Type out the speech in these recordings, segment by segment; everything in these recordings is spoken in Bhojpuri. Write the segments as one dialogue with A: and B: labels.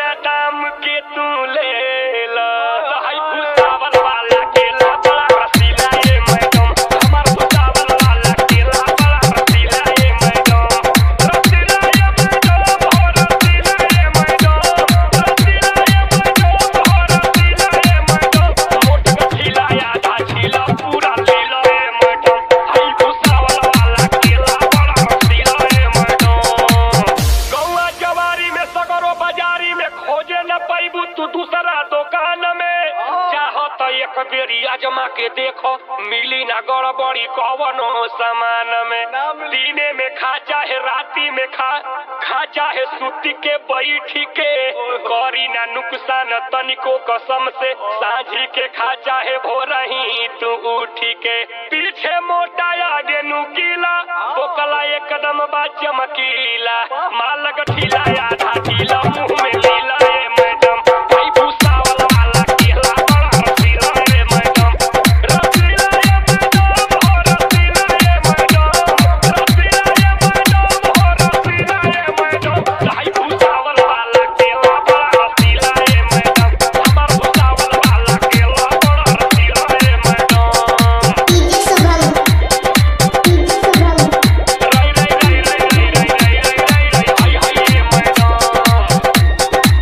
A: बादाम के तू ले ला हाय भुसावल वाला केला बड़ा रसीला ये मैडम हमार भुसावल वाला केला बड़ा रसीला ये मैडम रसीला ये मैडम हो रसीला ये मैडम रसीला ये मैडम हो रसीला ये मैडम मोट गठीला आधा छीला पूरा लीला ये मैडम हाय भुसावल वाला केला बड़ा रसीला ये मैडम गौआ जवारी में सगरो बाजारी में खोजे न पैबू तू दूसरा दुकान में चाहो तो एक बेरी अजमा के देखो मिली ना गड़बड़ी कवनो सामान में दिने में खा चाहे राती में खा खा चाहे सूती के बैठी के करी ना नुकसान तनिको कसम से साझी के खा चाहे भोरही तू उठी के पीछे मोटा आगे नुकीला बोकला एकदम बा चमकीला माल गठीला आधा ढीला मुंह में लीला ए मैडम भाई भूसावल वाला केला बड़ा रसीला ए मैडम रसीला ए मैडम हो रसीला ए मैडम रसीला ए मैडम हो रसीला ए मैडम भाई भूसावल वाला केला बड़ा रसीला ए मैडम हमार भूसावल वाला केला बड़ा रसीला ए madam
B: DJ Shubham DJ Shubham
A: राई राई राई राई राई राई राई राई हाय हाय ए मैडम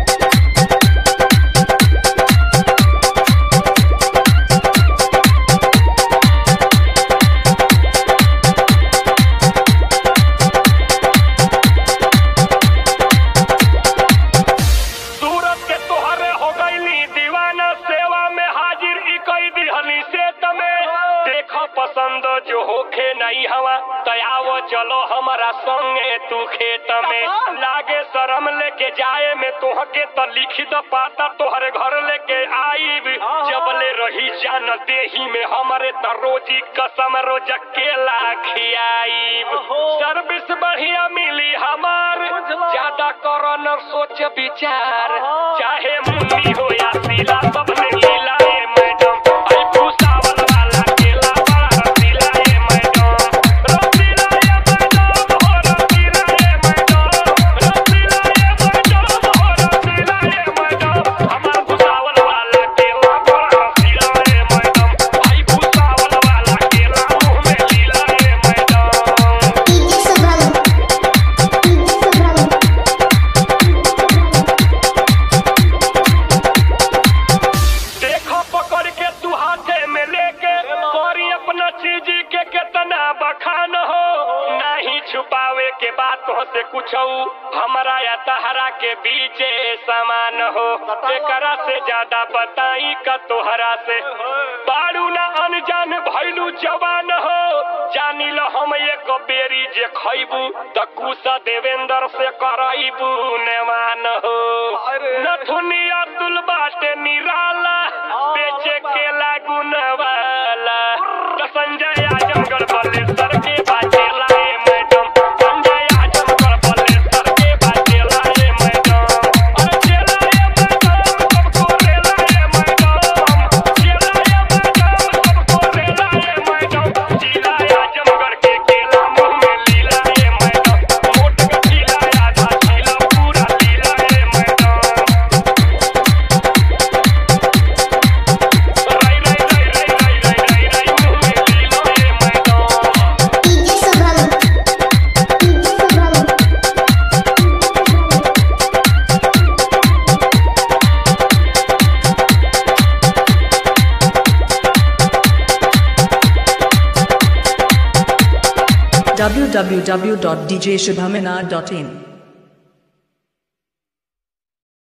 A: सूरत के तोहरे हो गईली दीवाना सेवा में हाजिर ई कई दिहली से तमे देखो पसंद जो होखे नहीं हवा तयावो चलो हमारा संगे तू खेत में लागे शरम लेके जाए में तोहके तो लिखी द पाता तोहरे घर लेके आईब जबले रही जान देही में हमारे त रोजी कसम रोज केला खियाईब सर्विस बढ़िया मिली हमार ज्यादा करो न सोच विचार चाहे मुन्नी हो या सीला सबने लीला ए मैडम आई भूसावल वाला केला बड़ा रसीला ए मैडम रसीला ए मैडम हो रसीला ए मैडम रसीला ए मैडम हो रसीला ए मैडम हमार भूसावल वाला केला बड़ा रसीला ए मैडम आई भूसावल वाला केला मुंह में लीला ए madam
B: DJ Shubham DJ Shubham
A: देखो पकड़ के तू हाथे में लेके करी अपना चीज के कितना बखान हो नहीं छुपावे के बातों से कुछ हमारा या तहरा के बीच समान हो एकरा से ज्यादा बताई का तोहरा से बारू ना अनजान भैलू जवान हो जानी लो हम एक बेरी जे खैबू त कुसा देवेंद्र से करैबू नेवान हो नथुनिया तुल बाटे निराला बेचे के लागू नवाला त संजय आजमगढ़ बलेसर के बाजेला ए मैडम संजय आजमगढ़ बलेसर के बाजेला ए मैडम अरे चेला ए मैडम सबको रेला ए मैडम चेला ए मैडम सबको रेला ए मैडम जिला आजमगढ़ के केला मुंह में लीला ए मैडम मोट गठीला आधा छीला पूरा लीला ए मैडम राई राई राई राई राई राई राई राई मुंह में लीला ए madam
B: DJ Shubham DJ Shubham
C: www.djshubhamina.in